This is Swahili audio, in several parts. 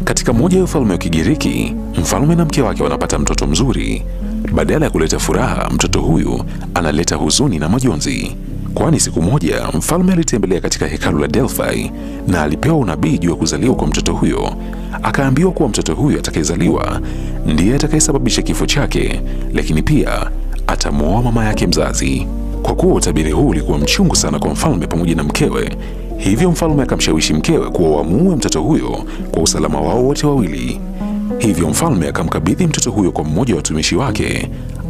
Katika moja ya ufalme wa Kigiriki, mfalme na mke wake wanapata mtoto mzuri. Badala ya kuleta furaha, mtoto huyu analeta huzuni na majonzi, kwani siku moja mfalme alitembelea katika hekalu la Delphi na alipewa unabii juu ya kuzaliwa kwa mtoto huyo. Akaambiwa kuwa mtoto huyo atakayezaliwa ndiye atakayesababisha kifo chake, lakini pia atamwoa mama yake mzazi. Kwa kuwa utabiri huu ulikuwa mchungu sana kwa mfalme pamoja na mkewe, hivyo mfalme akamshawishi mkewe kuwa wamuue mtoto huyo kwa usalama wao wote wawili. Hivyo mfalme akamkabidhi mtoto huyo kwa mmoja wa watumishi wake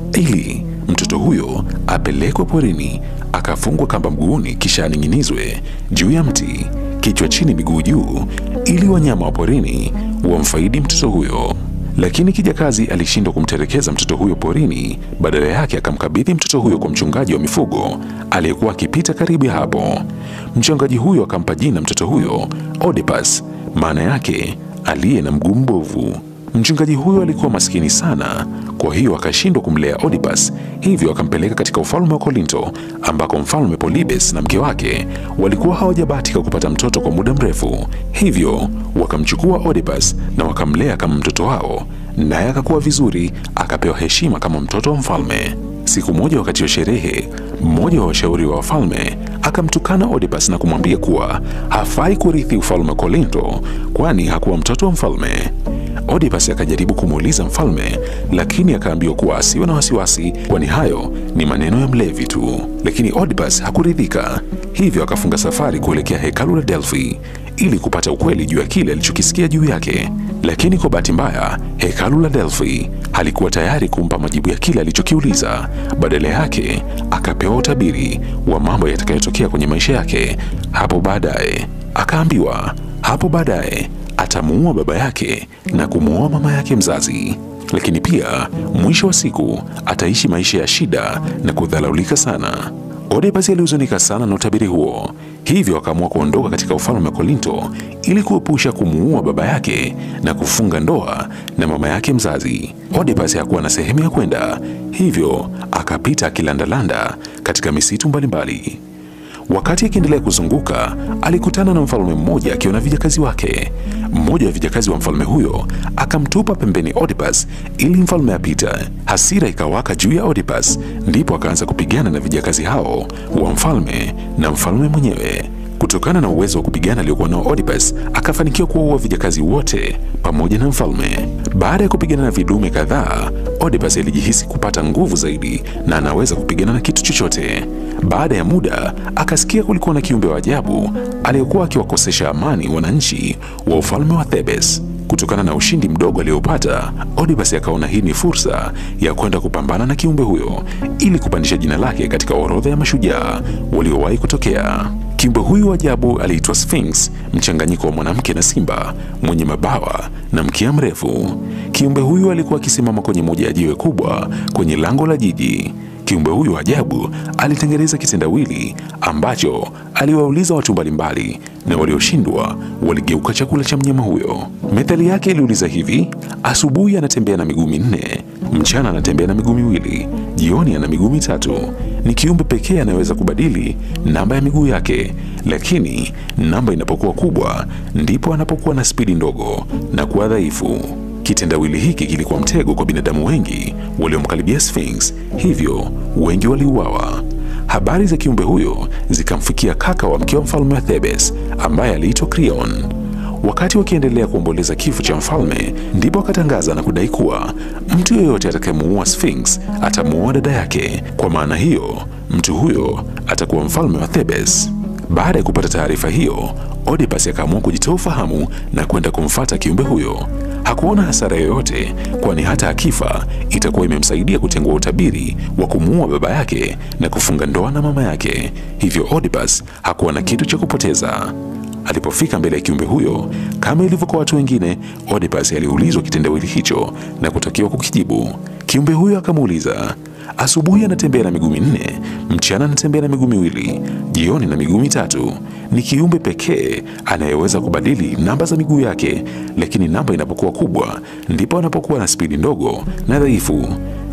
ili mtoto huyo apelekwe porini, akafungwa kamba mguuni, kisha aning'inizwe juu ya mti, kichwa chini, miguu juu, ili wanyama wa porini wamfaidi mtoto huyo. Lakini kijakazi alishindwa kumtelekeza mtoto huyo porini. Badala yake akamkabidhi mtoto huyo kwa mchungaji wa mifugo aliyekuwa akipita karibu ya hapo. Mchungaji huyo akampa jina mtoto huyo Odepas, maana yake aliye na mguu mbovu. Mchungaji huyo alikuwa maskini sana, kwa hiyo akashindwa kumlea Odepas, hivyo akampeleka katika ufalme wa Kolinto ambako mfalme Polybes na mke wake walikuwa hawajabahatika kupata mtoto kwa muda mrefu. Hivyo wakamchukua Odepas na wakamlea kama mtoto wao, naye akakuwa vizuri, akapewa heshima kama mtoto wa mfalme. Siku moja wakati wa sherehe, mmoja wa washauri wa wafalme akamtukana Odepas na kumwambia kuwa hafai kurithi ufalme wa Kolinto, kwani hakuwa mtoto wa mfalme. Odepas akajaribu kumuuliza mfalme, lakini akaambiwa kuwa asiwe na wasiwasi, kwani hayo ni maneno ya mlevi tu. Lakini Odepas hakuridhika, hivyo akafunga safari kuelekea hekalu la Delphi ili kupata ukweli juu ya kile alichokisikia juu yake. Lakini kwa bahati mbaya, hekalu la Delphi halikuwa tayari kumpa majibu ya kile alichokiuliza. Badala yake, akapewa utabiri wa mambo yatakayotokea kwenye maisha yake hapo baadaye. Akaambiwa hapo baadaye atamuua baba yake na kumuoa mama yake mzazi, lakini pia mwisho wa siku ataishi maisha ya shida na kudhalaulika sana. Odepas alihuzunika sana na utabiri huo, hivyo akaamua kuondoka katika ufalme wa Kolinto ili kuepusha kumuua baba yake na kufunga ndoa na mama yake mzazi. Odepas hakuwa na sehemu ya kwenda, hivyo akapita akilandalanda katika misitu mbalimbali. Wakati akiendelea kuzunguka, alikutana na mfalme mmoja akiwa na vijakazi wake. Mmoja wa vijakazi wa mfalme huyo akamtupa pembeni Odepas ili mfalme apita. Hasira ikawaka juu ya Odepas, ndipo akaanza kupigana na vijakazi hao wa mfalme na mfalme mwenyewe. Kutokana na uwezo wa kupigana aliokuwa nao Odepas, akafanikiwa kuwaua vijakazi wote pamoja na mfalme. Baada ya kupigana na vidume kadhaa, Odepas alijihisi kupata nguvu zaidi na anaweza kupigana na kitu chochote. Baada ya muda, akasikia kulikuwa na kiumbe wa ajabu aliyekuwa akiwakosesha amani wananchi wa ufalme wa Thebes. Kutokana na ushindi mdogo aliopata, Odepas akaona hii ni fursa ya kwenda kupambana na kiumbe huyo ili kupandisha jina lake katika orodha ya mashujaa waliowahi kutokea. Kiumbe huyu wa ajabu aliitwa Sphinx, mchanganyiko wa mwanamke na simba mwenye mabawa na mkia mrefu. Kiumbe huyu alikuwa akisimama kwenye moja ya jiwe kubwa kwenye lango la jiji. Kiumbe huyu ajabu alitengeneza kitendawili ambacho aliwauliza watu mbalimbali, na walioshindwa waligeuka chakula cha mnyama huyo. Methali yake iliuliza hivi: asubuhi anatembea na miguu minne, mchana anatembea na miguu miwili, jioni ana miguu mitatu. Ni kiumbe pekee anayeweza kubadili namba ya miguu yake, lakini namba inapokuwa kubwa ndipo anapokuwa na spidi ndogo na kuwa dhaifu. Kitendawili hiki kilikuwa mtego kwa binadamu wengi waliomkaribia Sphinx, hivyo wengi waliuawa. Habari za kiumbe huyo zikamfikia kaka wa mke wa mfalme wa Thebes ambaye aliitwa Creon. Wakati wakiendelea kuomboleza kifo cha mfalme, ndipo akatangaza na kudai kuwa mtu yeyote atakayemuua Sphinx atamuua dada yake. Kwa maana hiyo, mtu huyo atakuwa mfalme wa Thebes. Baada ya kupata taarifa hiyo, Odepas akaamua kujitoa ufahamu na kwenda kumfata kiumbe huyo. Hakuona hasara yoyote, kwani hata akifa itakuwa imemsaidia kutengua utabiri wa kumuua baba yake na kufunga ndoa na mama yake. Hivyo Odepas hakuwa na kitu cha kupoteza. Alipofika mbele ya kiumbe huyo, kama ilivyo kwa watu wengine, Odepas aliulizwa kitendawili hicho na kutakiwa kukijibu. Kiumbe huyo akamuuliza, asubuhi anatembea na miguu minne, mchana anatembea na miguu miwili, jioni na miguu mitatu. Ni kiumbe pekee anayeweza kubadili namba za miguu yake, lakini namba inapokuwa kubwa ndipo anapokuwa na spidi ndogo na dhaifu.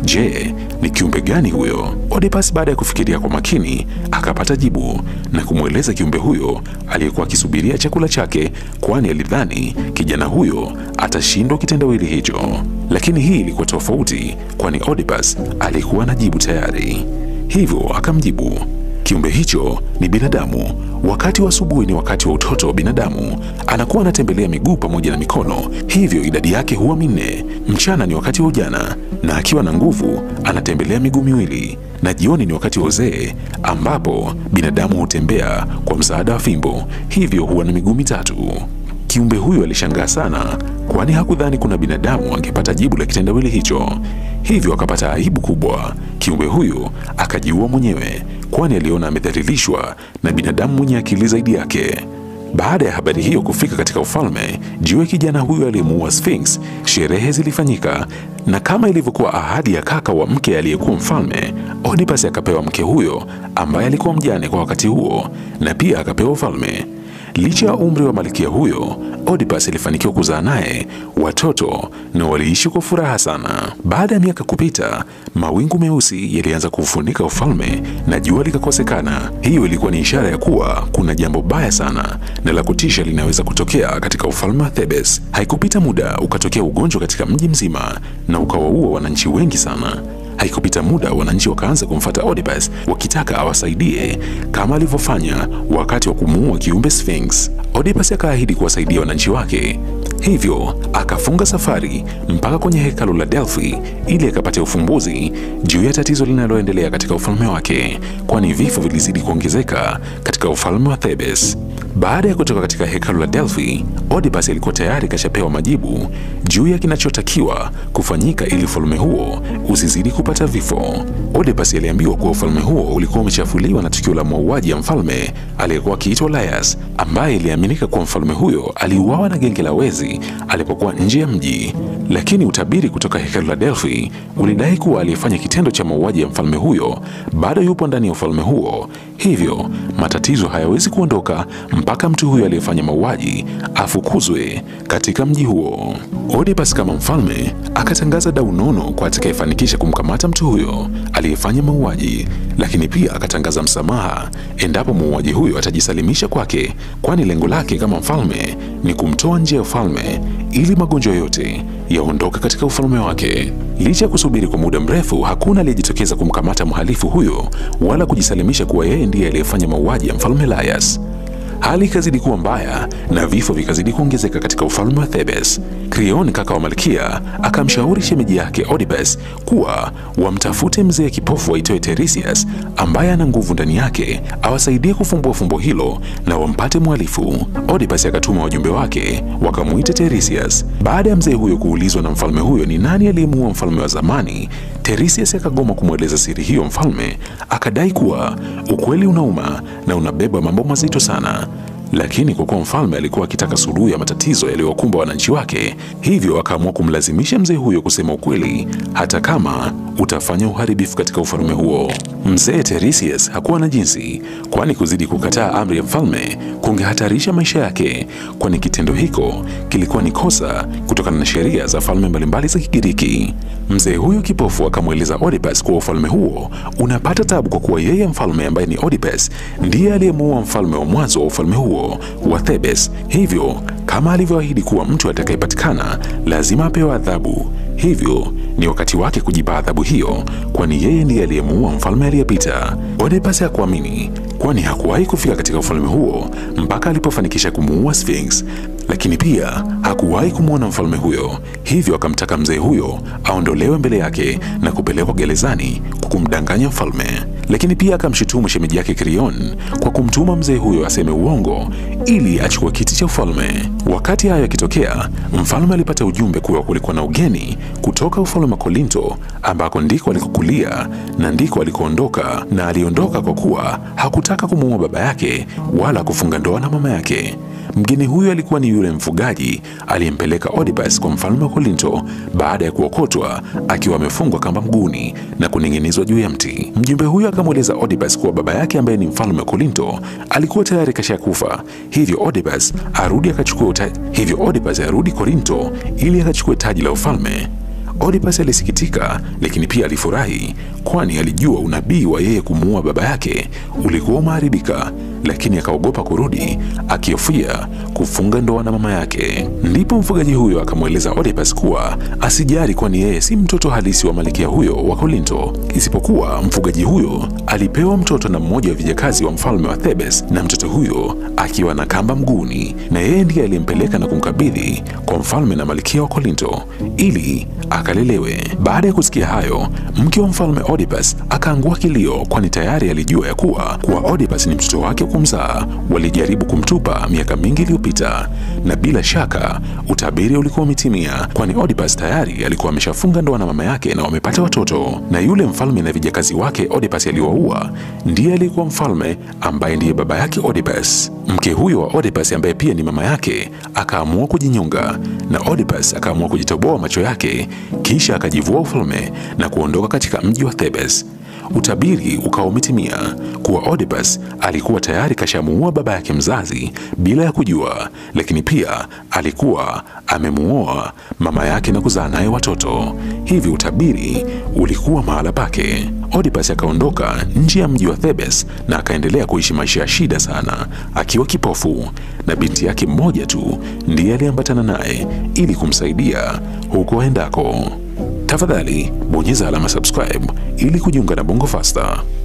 Je, ni kiumbe gani huyo? Oedipus baada ya kufikiria kwa makini akapata jibu na kumweleza kiumbe huyo aliyekuwa akisubiria chakula chake, kwani alidhani kijana huyo atashindwa kitendawili hicho. Lakini hii ilikuwa tofauti, kwani Oedipus alikuwa na jibu tayari. Hivyo akamjibu, kiumbe hicho ni binadamu. Wakati wa asubuhi ni wakati wa utoto wa binadamu, anakuwa anatembelea miguu pamoja na mikono, hivyo idadi yake huwa minne. Mchana ni wakati wa ujana, na akiwa na nguvu anatembelea miguu miwili, na jioni ni wakati wa uzee, ambapo binadamu hutembea kwa msaada wa fimbo, hivyo huwa na miguu mitatu. Kiumbe huyo alishangaa sana, kwani hakudhani kuna binadamu angepata jibu la kitendawili hicho. Hivyo akapata aibu kubwa. Kiumbe huyo akajiua mwenyewe, kwani aliona amedhalilishwa na binadamu mwenye akili zaidi yake. Baada ya habari hiyo kufika katika ufalme juu ya kijana huyo aliyemuua Sphinx, sherehe zilifanyika, na kama ilivyokuwa ahadi ya kaka wa mke aliyekuwa mfalme, Oedipus akapewa mke huyo ambaye alikuwa mjane kwa wakati huo, na pia akapewa ufalme. Licha ya umri wa malkia huyo, Oedipus alifanikiwa kuzaa naye watoto na waliishi kwa furaha sana. Baada ya miaka kupita, mawingu meusi yalianza kuufunika ufalme na jua likakosekana. Hiyo ilikuwa ni ishara ya kuwa kuna jambo baya sana na la kutisha linaweza kutokea katika ufalme wa Thebes. Haikupita muda, ukatokea ugonjwa katika mji mzima na ukawaua wananchi wengi sana. Haikupita muda wananchi wakaanza kumfata Oedipus wakitaka awasaidie kama alivyofanya wakati wa kumuua kiumbe Sphinx. Oedipus akaahidi kuwasaidia wananchi wake, hivyo akafunga safari mpaka kwenye hekalu la Delphi ili akapate ufumbuzi juu ya tatizo linaloendelea katika ufalme wake, kwani vifo vilizidi kuongezeka katika ufalme wa Thebes. Baada ya kutoka katika hekalu la Delphi, Oedipus alikuwa tayari kashapewa majibu juu ya kinachotakiwa kufanyika ili ufalme huo usizidi kupata vifo. Oedipus aliambiwa kuwa ufalme huo ulikuwa umechafuliwa na tukio la mauaji ya mfalme aliyekuwa akiitwa Laius, ambaye iliaminika kuwa mfalme huyo aliuawa na genge la wezi alipokuwa nje ya mji. Lakini utabiri kutoka hekalu la Delphi ulidai kuwa aliyefanya kitendo cha mauaji ya mfalme huyo bado yupo ndani ya ufalme huo, hivyo matatizo hayawezi kuondoka mpaka mtu huyo aliyefanya mauaji afukuzwe katika mji huo. Oedipus kama mfalme akatangaza dau nono kwa atakayefanikisha kumkamata mtu huyo aliyefanya mauaji, lakini pia akatangaza msamaha endapo muuaji huyo atajisalimisha kwake, kwani lengo lake kama mfalme ni kumtoa nje ya ufalme ili magonjwa yote yaondoke katika ufalme wake. Licha ya kusubiri kwa muda mrefu, hakuna aliyejitokeza kumkamata mhalifu huyo wala kujisalimisha kuwa yeye ndiye aliyefanya mauaji ya mfalme Laius. Hali ikazidi kuwa mbaya na vifo vikazidi kuongezeka katika ufalme wa Thebes. Creon, kaka wa malkia, akamshauri shemeji yake Oedipus kuwa wamtafute mzee kipofu aitwaye Tiresias ambaye ana nguvu ndani yake awasaidie kufumbua fumbo hilo na wampate mhalifu. Oedipus akatuma wajumbe wake wakamuita Tiresias. Baada ya mzee huyo kuulizwa na mfalme huyo ni nani aliyemuua mfalme wa zamani, Tiresias akagoma kumweleza siri hiyo mfalme, akadai kuwa ukweli unauma na unabeba mambo mazito sana lakini kwa kuwa mfalme alikuwa akitaka suluhu ya matatizo yaliyowakumba wananchi wake, hivyo akaamua kumlazimisha mzee huyo kusema ukweli, hata kama utafanya uharibifu katika ufalme huo. Mzee Tiresias hakuwa na jinsi, kwani kuzidi kukataa amri ya mfalme kungehatarisha maisha yake, kwani kitendo hiko kilikuwa ni kosa kutokana na sheria za falme mbalimbali za Kigiriki. Mzee huyo kipofu akamweleza Oedipus kuwa ufalme huo unapata tabu kwa kuwa yeye mfalme ambaye ni Oedipus ndiye aliyemuua mfalme wa mwanzo wa ufalme huo wa Thebes. Hivyo kama alivyoahidi kuwa mtu atakayepatikana lazima apewe adhabu, hivyo ni wakati wake kujipa adhabu hiyo, kwani yeye ndiye aliyemuua mfalme aliyepita. Oedipus hakuamini, kwani hakuwahi kufika katika ufalme huo mpaka alipofanikisha kumuua Sphinx, lakini pia hakuwahi kumwona mfalme huyo, hivyo akamtaka mzee huyo aondolewe mbele yake na kupelekwa gerezani kwa kumdanganya mfalme. Lakini pia akamshutumu shemeji yake Creon kwa kumtuma mzee huyo aseme uongo ili achukue kiti cha ufalme. Wakati hayo yakitokea, mfalme alipata ujumbe kuwa kulikuwa na ugeni kutoka ufalme wa Kolinto ambako ndiko alikokulia na ndiko alikoondoka, na aliondoka kwa kuwa hakutaka kumuua baba yake wala kufunga ndoa na mama yake. Mgeni huyo alikuwa ni yule mfugaji aliyempeleka Oedipus kwa mfalme wa Kolinto baada ya kuokotwa akiwa amefungwa kamba mguuni na kuning'inizwa juu ya mti. Mjumbe huyo akamweleza Oedipus kuwa baba yake ambaye ni mfalme wa Kolinto alikuwa tayari kashakufa, hivyo Oedipus arudi akachukue hivyo Oedipus arudi Korinto ili akachukue taji la ufalme. Oedipus alisikitika, lakini pia alifurahi, kwani alijua unabii wa yeye kumuua baba yake ulikuwa umeharibika, lakini akaogopa kurudi, akihofia kufunga ndoa na mama yake. Ndipo mfugaji huyo akamweleza Oedipus kuwa asijali, kwani yeye si mtoto halisi wa malkia huyo wa Kolinto, isipokuwa mfugaji huyo alipewa mtoto na mmoja wa vijakazi wa mfalme wa Thebes, na mtoto huyo akiwa na kamba mguuni, na yeye ndiye aliyempeleka na kumkabidhi kwa mfalme na malkia wa Kolinto ili akalelewe. Baada ya kusikia hayo, mke wa mfalme Oedipus akaangua kilio, kwani tayari alijua ya kuwa kuwa Oedipus ni mtoto wake kumzaa. Walijaribu kumtupa miaka mingi iliyopita, na bila shaka utabiri ulikuwa umetimia, kwani Oedipus tayari alikuwa ameshafunga ndoa na mama yake na wamepata watoto, na yule mfalme na vijakazi wake Oedipus aliwaua ndiye aliyekuwa mfalme ambaye ndiye baba yake Oedipus. Mke huyo wa Oedipus ambaye pia ni mama yake akaamua kujinyonga, na Oedipus akaamua kujitoboa macho yake, kisha akajivua ufalme na kuondoka katika mji wa Thebes. Utabiri ukawa umetimia kuwa Oedipus alikuwa tayari kashamuua baba yake mzazi bila ya kujua, lakini pia alikuwa amemuoa mama yake na kuzaa naye watoto. Hivi utabiri ulikuwa mahala pake. Oedipus akaondoka nje ya mji wa Thebes na akaendelea kuishi maisha ya shida sana, akiwa kipofu, na binti yake mmoja tu ndiye aliambatana naye ili kumsaidia huko aendako. Tafadhali bonyeza alama subscribe ili kujiunga na Bongo Faster.